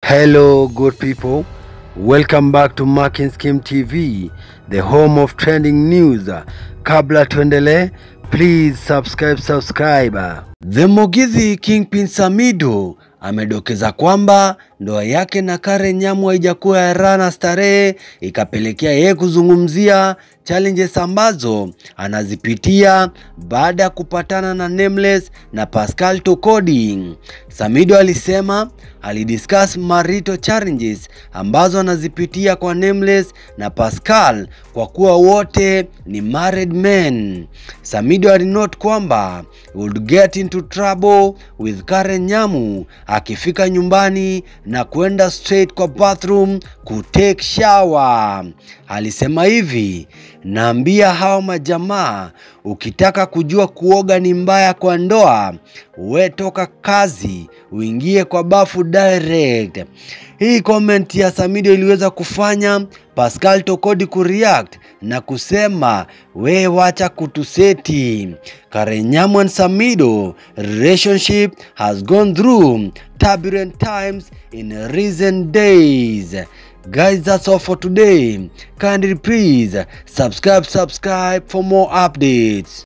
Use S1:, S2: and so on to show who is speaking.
S1: Hello, good people. Welcome back to Marking Scheme TV, the home of trending news. Kabla tuendelee, please subscribe, subscribe. The Mugithi Kingpin Samido amedokeza kwamba ndoa yake na Karen Nyamu haijakuwa ya raha na starehe, ikapelekea yeye kuzungumzia challenges ambazo anazipitia baada ya kupatana na Nameless na Pascal Tokodi. Samido alisema alidiscuss marital challenges ambazo anazipitia kwa Nameless na Pascal kwa kuwa wote ni married men. Samido alinote kwamba he would get into trouble with Karen Nyamu akifika nyumbani na kwenda straight kwa bathroom kutake shower. Alisema hivi, naambia hawa majamaa, ukitaka kujua kuoga ni mbaya kwa ndoa, we toka kazi uingie kwa bafu direct. Hii comment ya Samido iliweza kufanya Pascal Tokodi kureact na kusema we wacha kutuseti. Karen Nyamu and Samido relationship has gone through turbulent times in recent days. Guys, that's all for today. Kindly please subscribe, subscribe for more updates.